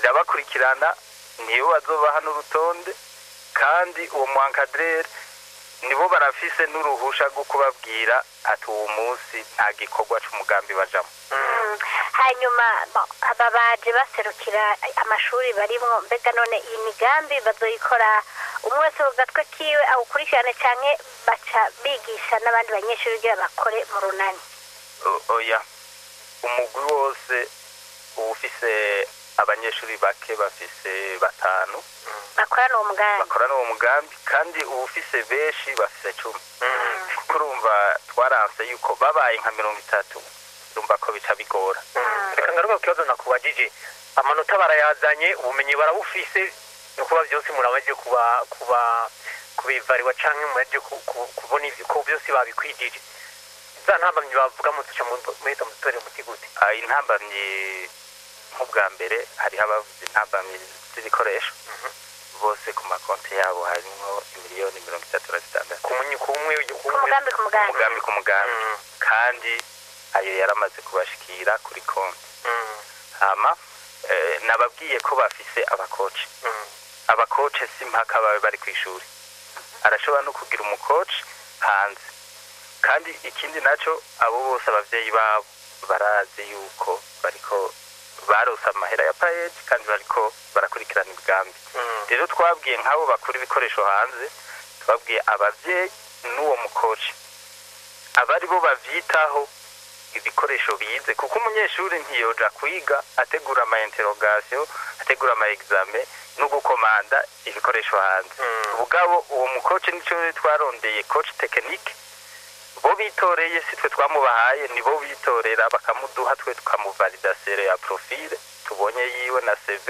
irabakurikirana niyo bazobaha n'urutonde kandi uwo mu encadreur nibo barafise n'uruhusha rwo kubabwira ati uwo munsi nta gikorwa c'umugambi bajamo Mm. hanyuma bo- aba baje baserukira amashuri barimwo mbega none iyi migambi bazoyikora umwe wese ku gatwe kiwe awukurikirane canke baca bigisha n'abandi banyeshuri kugira bakore mu runani O- oya umugwi wose uba ufise abanyeshuri bake bafise batanu bakorana uwo mugambi bakorana uwo mugambi kandi uba ufise benshi bafise cumi kuko urumva twaranse yuko babaye nka mirongo itatu urumva ko bica bigora reka ngaruka ku kibazo nakubajije amanota barayazanye ubumenyi barabufise ni ukuba byose muramaze kuba kuba kubivariwa canke muraje ku- ku- kubona ivyo ko byose babikwijije za ntambamyi bavuga mutuca muhita mutore muti gute Ah, intambamyi nk'ubwa mbere hariho abavuze intambamyi z'ibikoresho bose ku makonti yabo harimo miliyoni mirongo itatu na zitandatu ku munyi ku umwe ku ku umwe mugambi ku mugambi umugambi ku mugambi Mm, kandi ayo yaramaze kubashikira kuri konti mm, hama eh, nababwiye ko bafise abakoci mm, abakoci si mpaka babe bari ku ishuri arashobora no kugira umukoci hanze kandi ikindi naco abo bose abavyeyi babo barazi yuko bariko barose amahera ya payeji kandi bariko barakurikirana imigambi mm, rero twabwiye nk'abo bakura ibikoresho hanze twabwiye abavyeyi n'uwo mukoci aba ari bo bavyitaho ibikoresho bize kuko umunyeshuri ntiyoja kwiga ategura ama interrogation ategura ama examen no gukomanda ibikoresho hanze mm. ubwabo uwo mukoci nico twarondeye coach technique bo bitoreye si twe twamubahaye nibo bitorera bakamuduha twe tukamuvalida sere ya profile tubonye yiwe na CV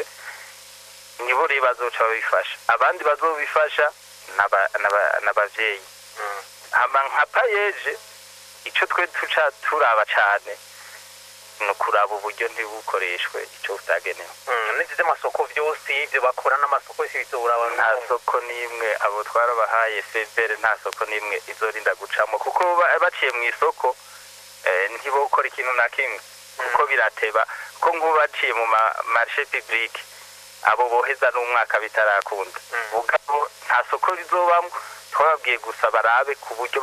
nibo rero bazoca babifasha abandi bazobifasha n'aba- n'aba- n'abavyeyi Mm. hama nka payeje ico twe tuca turaba cane ni ukuraba uburyo ntibukoreshwe ico butagenewe Mm, n'izi z'amasoko byose ibyo bakora n'amasoko yose bizobura abantu nta soko n'imwe abo twarabahaye fevere nta soko n'imwe izorinda gucamo kuko ba- baciye mu isoko eh, ntibokora ikintu na kimwe kuko birateba ko nk'ubu baciye mu ma marishe publique abo boheza n'umwaka bitarakunda Mm. ubwabo nta soko rizobamwo twababwiye gusa barabe ku buryo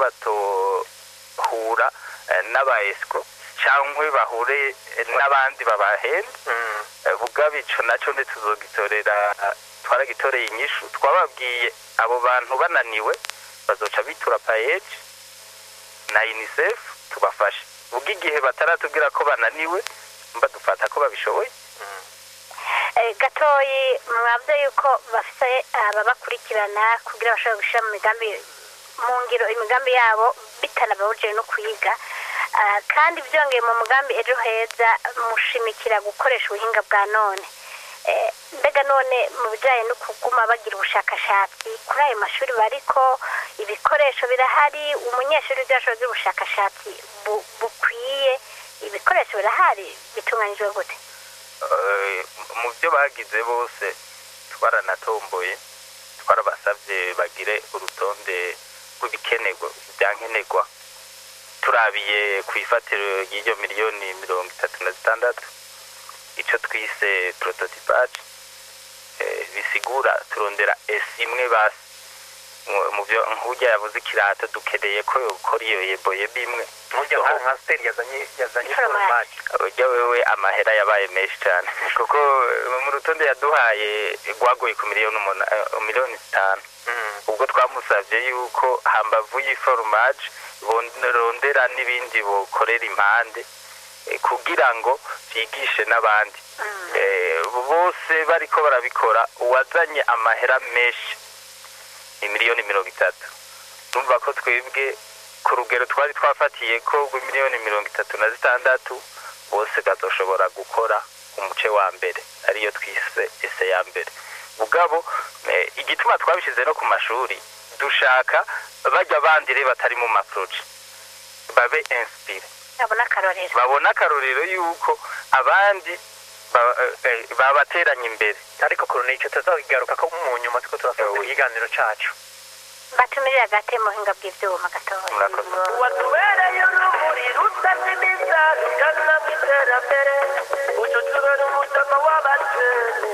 batohura eh, n'aba esiko cyangwa bahure eh, n'abandi babahenda Mm, Eh, bugabe ico naco ntituzogitorera twaragitoreye inyishu twababwiye abo bantu bananiwe bazoca bitura payeji na unicef tubafashe ubwo igihe bataratubwira ko bananiwe mba dufata ko babishoboye mm. Eh, gatoyi mwabyo yuko bafite ababakurikirana kugira bashobore gushyira mu migambi mu ngiro imigambi yabo bitanababujije no kuyiga Ah, kandi byongeye mu mugambi ejo heza mushimikira gukoresha ubuhinga bwa none Eh, mbega none mu bijyanye no kuguma bagira ubushakashatsi kuri ayo mashuri bariko ibikoresho birahari umunyeshuri ibyo ashobora kugira ubushakashatsi bu- bukwiye ibikoresho birahari bitunganyijwe gute Eh, mu byo bagize bose twaranatomboye twarabasabye bagire urutonde rw'ibikenerwa ibyankenerwa turabiye ku ifatiro ry'iyo miliyoni mirongo itatu na zitandatu icyo twise prototipage eh, bisigura turondera esi imwe basi Mu- mu byo nk'ujya yavuze ikirato dukeneye ko yokora iyo yeboyebo imwe Nkurya nka nka steri yazanye yazanye Iforomage. foromage ujya wewe amahera yabaye menshi cyane kuko eh, mu rutonde yaduhaye rwagoye ku miliyoni umuna- eh, miliyoni zitanu Mm, ubwo twamusabye yuko hambavu y'iforomaje rondera n'ibindi bokorera impande eh, kugira ngo bigishe n'abandi Eh, bose bariko barabikora uwazanye amahera menshi ni miliyoni mirongo itatu numva ko twebwe ku rugero twari twafatiye ko miliyoni mirongo itatu na zitandatu bose bazoshobora gukora umuce wa mbere ariyo twise ese ya mbere ubwabo eh, igituma twabishyize no ku mashuri dushaka bajya bandire batari mu maproje babe inspire babona akarorero babona akarorero yuko abandi ba- eh, babateranya imbere ariko korone icyo tuzabigaruka ko mu nyuma tuko turasoza ikiganiro cacu batumirira agate mu buhinga bw'ibyuma gatoya Murakoze. watubereye urumuri rutazimiza rugana mu iterambere utu tubera umutima w'abakene